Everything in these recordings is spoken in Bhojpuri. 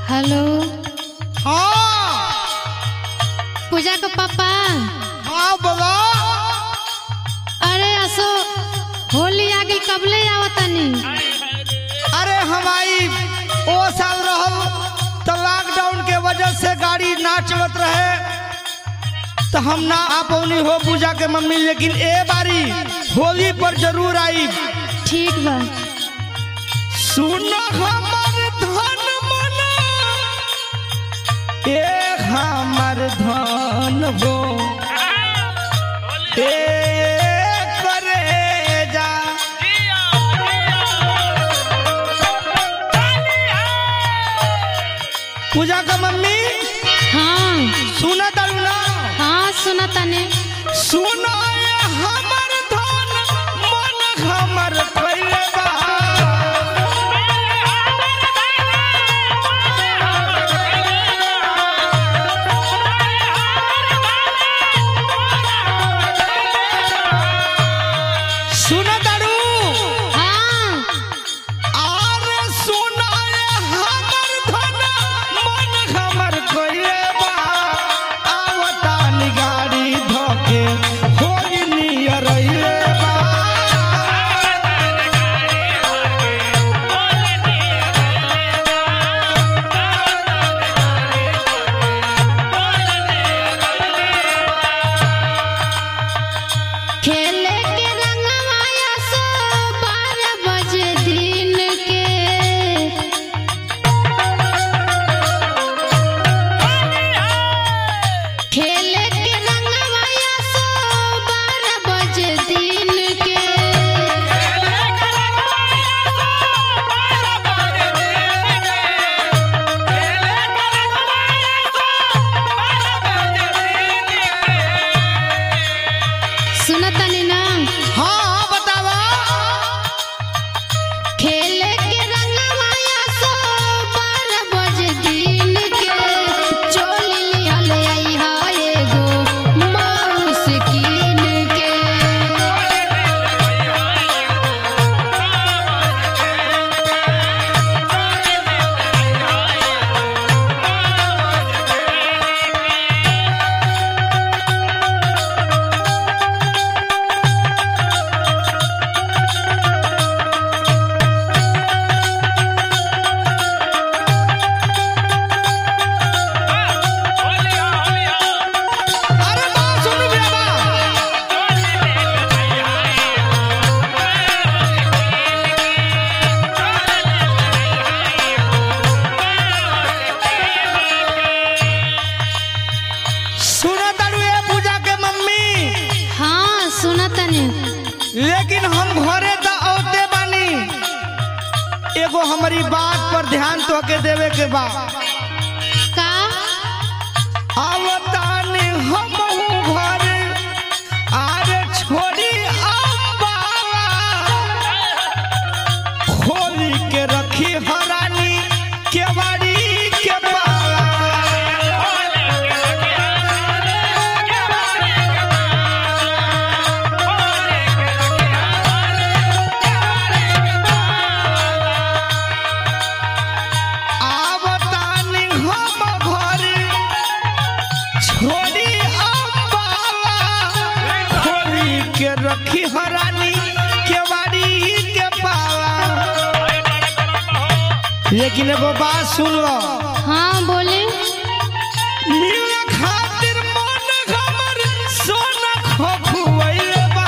हेलो हाँ पूजा का पापा हाँ बोला अरे असो होली आ गई कबले आवतनी अरे हमारी ओ साल रहल तो लॉकडाउन के वजह से गाड़ी ना चलत रहे तो हम ना आ पौनी हो पूजा के मम्मी लेकिन ए बारी होली पर जरूर आई ठीक बा सुन हमर धन मना ए हमर धन हो ए करे जा पूजा का मम्मी हाँ सुना तारू ना हाँ सुना तने सुनो ये हमर धन मन हमर कइले बा सुना तारू हाँ आरे सुना ये हमर धन मन हमर कइले बा आवता नि गाड़ी धके होई नियर रहिले बा खेले के रंगवाया सो बारह बजे दिन के खेले के रंगवाया सो बारह बजे दिन के सुनतनी ना हाँ हाँ बतावा खेले के रंगवाया सो बारह बजे दिन के चोली लिहल आई हा एगो माउस कीन के अरे बा सुन बे बा सुना तारू ये पूजा के मम्मी हाँ सुनतनी लेकिन हम घरे त औते बानी एगो हमारी बात पर ध्यान तो के देवे के बा का आवतानी हम घरे आरे छोड़ी अम्बावा खोली के रखी हरानी केवाड़ी के पाला आवतानी हम घरे छोड़ी अम्बावा खोली के रखी हरानी केवाड़ी के पाला लेकिन एगो बात सुन लो हाँ बोले मिले खातिर मन हमर सोना खोखुवैले बा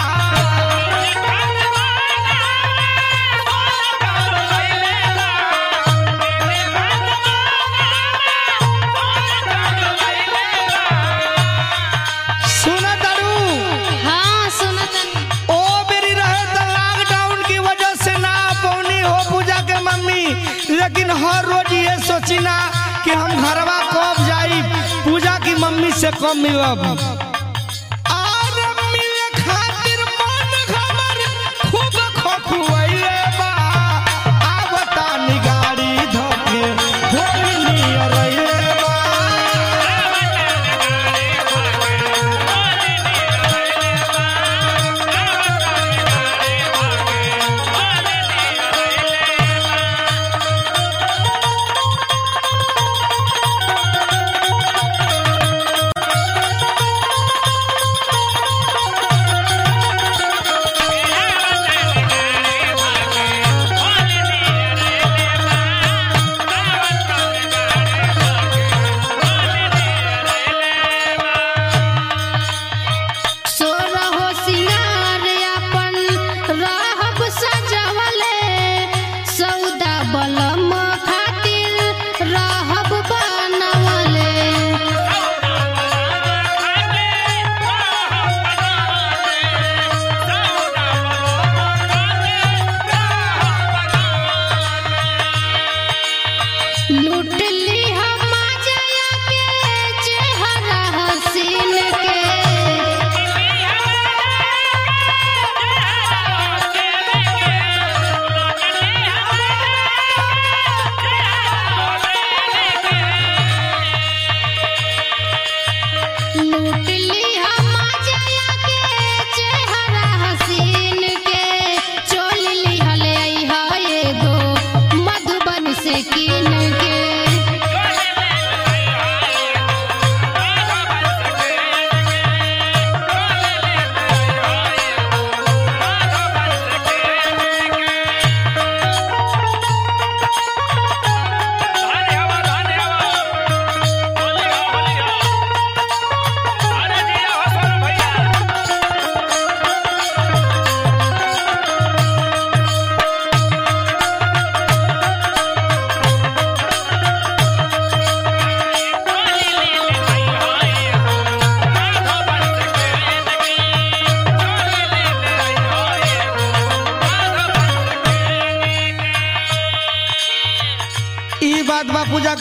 सुन दारू हाँ सुनतनी ओ बेरी रहे त लॉकडाउन की वजह से ना पौनी हो पूजा के मम्मी लेकिन हर रोज ये सोची ना कि हम घरवा कब जाई पूजा की मम्मी से कब मिलब आरे मिले खातिर मन हमर खूब खोखुवैले बा आवता नि गाड़ी धके होई नियर रहिले बा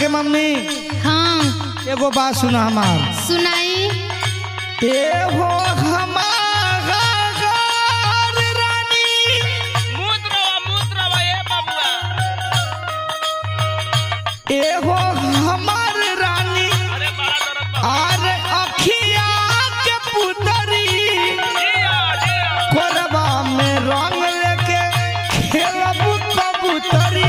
मम्मी हाँ एगो बात सुना हमार सुनाई एहो हमार रानी मूत्रवा मूत्रवा ए बबुआ एहो हमार रानी अरे बड़ा दर्द बा आर अखिया के पुतरी जिया जिया कोरबा में रंग लेके खेलब कबूतरी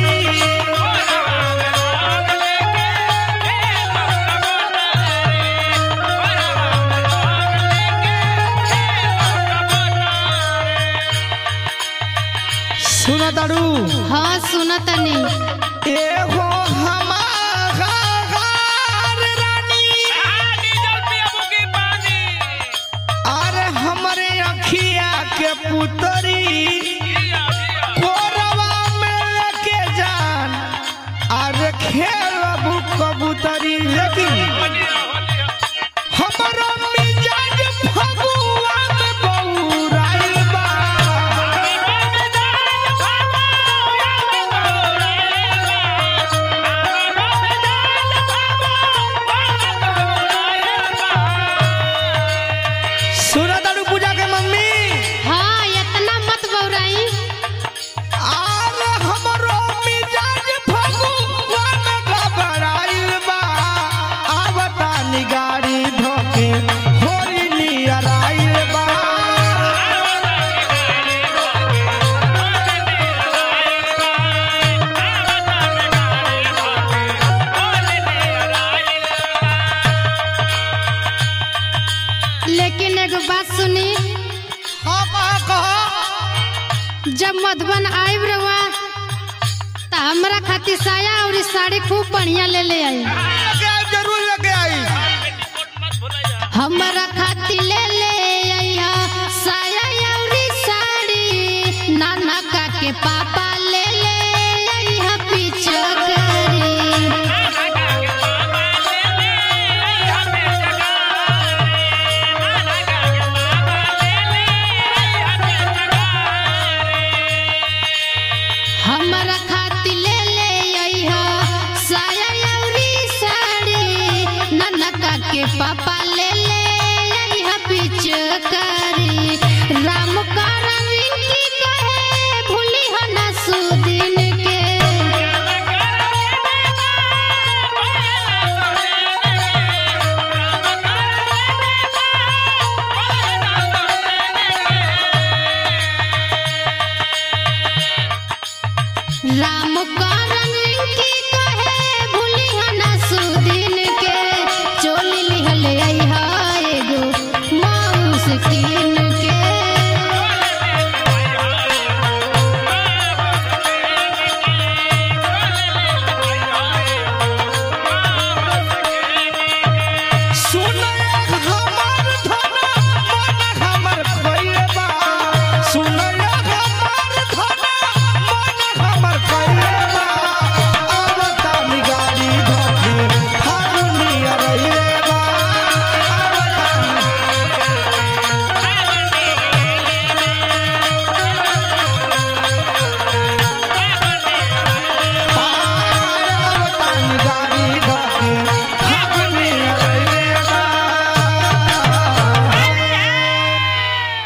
सुना ताड़ू हाँ सुनतनी एहो हमार रानी अरे हमरे अखिया के पुतरी कोरवा में लेके जान अरे खेलब कबूतरी लेकिन हमरो मिजाज फगुआ में बौराइल बा सुना ताड़ू पूजा के मम्मी हाँ इतना मत बौराई आर हमरो मिजाज फगुआ में घबराइल बा आवता निगारी धोके होली नियर आइल बा लेकिन एगो बात सुनी हाँ कहा कहा जब मधुबन आइब रहुआ तो हमरा खातिर साया और ई साड़ी खूब बढ़िया ले ले आई लेके आई जरूर लेके आई हमरा खातिर ले ले आइहा साया और ई साड़ी नाना का के पापा ले ले आइहा पीछे करी हमरा खातिर ले ले आइहा साया और ई साड़ी नाना का के पापा ले